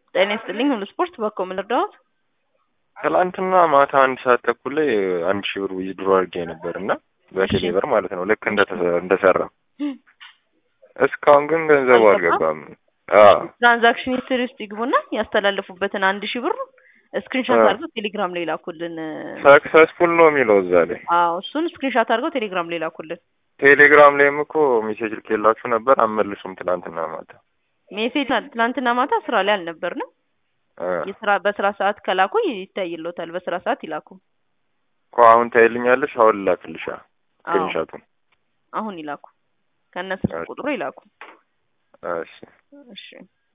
ጤና ይስጥልኝ ሁሉ ስፖርት በኮ ምን ልርዳዎት? ትላንትና ማታ አንድ ሰዓት ተኩል ላይ አንድ ሺህ ብር ዊዝድሮ አድርጌ ነበር እና በቴሌ ብር ማለት ነው ልክ እንደሰራ እስካሁን ግን ገንዘቡ አልገባም። ትራንዛክሽን ሂስትሪ ውስጥ ይግቡና ያስተላለፉበትን አንድ ሺህ ብር ስክሪንሾት አድርገው ቴሌግራም ላይ ላኩልን። ሰክሰስፉል ነው የሚለው እዛ ላይ። አዎ እሱን ስክሪንሾት አድርገው ቴሌግራም ላይ ላኩልን። ቴሌግራም ላይም እኮ ሜሴጅ ልኬላችሁ ነበር አመልሱም ትላንትና ማታ። ሜሴጅ ትላንትና ማታ ስራ ላይ አልነበርንም። የስራ በስራ ሰዓት ከላኩ ይታይሎታል። በስራ ሰዓት ይላኩ። እኮ አሁን ታይልኛለሽ። አሁን ላክልሻ ስክሪንሾቱን አሁን ይላኩ። ከነ ስልክ ቁጥሩ ይላኩ። እሺ እሺ